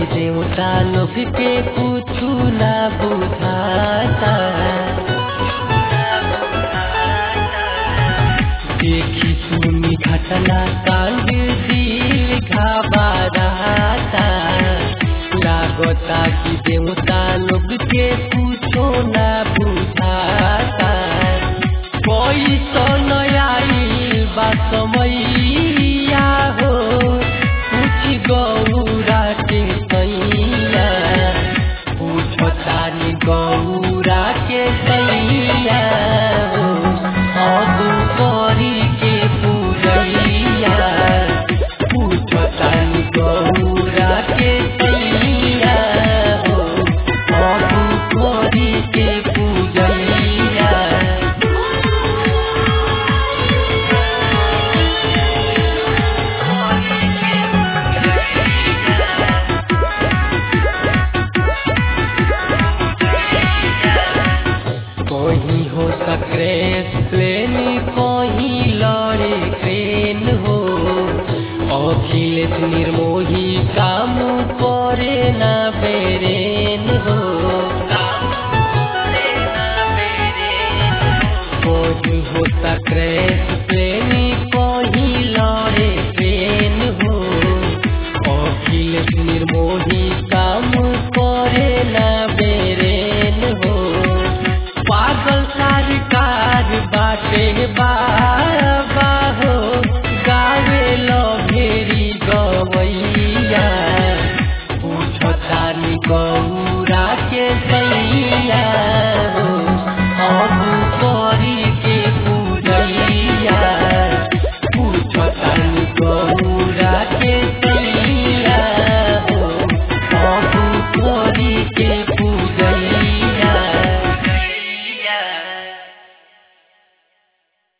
देवता लोग के कुछु ना बुझाता देखी सुनी घटना कांड दिल घबराता लागता कि देवता लोग के कुछो ना बुझाता कोई तो नयाई बा समैया हो कुछ गौरा के सैया पूछतानी गौरा के सैया हो अब करी के पूजैया पूछतानी गौरा के सैया हो अब करी के पूजैया कहीं हो सक्रेस प्लेन कहीं लड़े ट्रेन हो अखिलेश निर्मोही काम करे ना बे